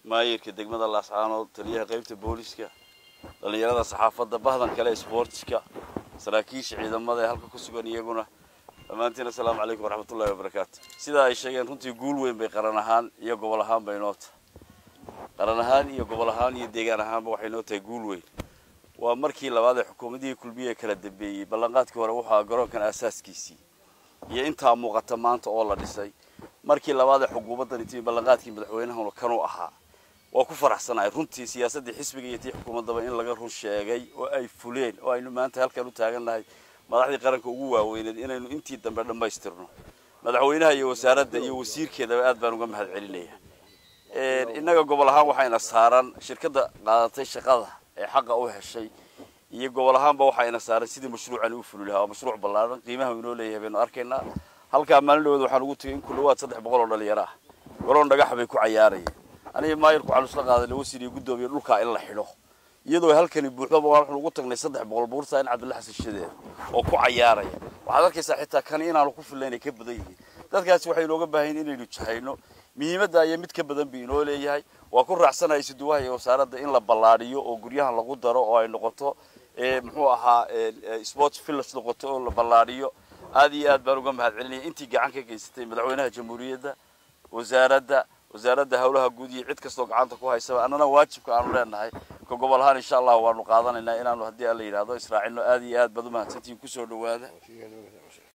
maayirka degmada laascaanood taliyaha qaybta booliska dhallinyarada saxaafadda bahdan kale ee sportska saraakiisha ciidamada ee halka ku sugan iyaguna dhammaantiin assalaamu calaykum waraxmatullahi wabarakaatu sidaa ay sheegeen runtii guul weyn bay qaran ahaan iyo gobol ahaan bay noo tahay qaran ahaan iyo gobol ahaan iyo deegaan ahaanba waxay noo tahay guul weyn waa markii labaad ee xukuumadihii kulmiye kala dambeeyey ballanqaadkii hore wuxuu ahaa garoonkan aasaaskiisii iyo intaa muuqata maanta oo la dhisay markii labaad ee xukuumaddan intii ballanqaadkii madaxweynahuna kanuu ahaa waa ku faraxsanahay runtii siyaasaddii xisbiga iyo tii xukuumaddaba in laga run sheegay oo ay fuleen oo aynu maanta halkan u taagannahay madaxdii qaranka ugu waaweyneed inaynu intii dambe dhammaystirno madaxweynaha iyo wasaaradda iyo wasiirkeedaba aad baan uga mahad celinaya innaga gobol ahaan waxayna saaran shirkadda qaadatay shaqada ee xaqa u heshay iyo gobol ahaanba waxayna saaran sidii mashruucani u fuli lahaa waa mashruuc ballaaran qiimaha inoo leeyahay baynu arkaynaa halkaa maalin dhaweed waxaan ugu tegay in ku dhawaad saddex boqol oo dhalinyaro ah garoon dhagax bay ku cayaarayeen aniga maayirku waxaan isla qaaday lawasiir iyo guddoomiye dhulkaa in la xidho iyadoo halkani buuxdaba waxaan ugu tagnay saddex boqol buurta in cabdilla xasan shadeer oo ku cayaaraya waxaad arkaysaa xitaa kani inaanu ku fillayn ay ka badan yihiin dadkaasi waxay inooga baahan yihin inaynu jahayno muhiimadda iyo mid ka badan bi inoo leeyahay waa ku raacsanahay isuduwaha iyo wasaaradda in la ballaadhiyo oo guryahan lagu daro oo ay noqoto muxuu ahaa sports village noqoto oo la ballaadhiyo aad iyo aad baan uga mahad celinaya intii gacan ka geysatay madaxweynaha jamhuuriyadda wasaaradda wasaaradda howlaha guud iyo cid kastoo gacanta ku haysaba annana waajibka aanu leenahay ka gobol ahaan insha allah waanu qaadanaynaa inaanu haddii alla yidhaahdo israacino aad iyo aad baad u mahadsantihiin kusoo dhawaada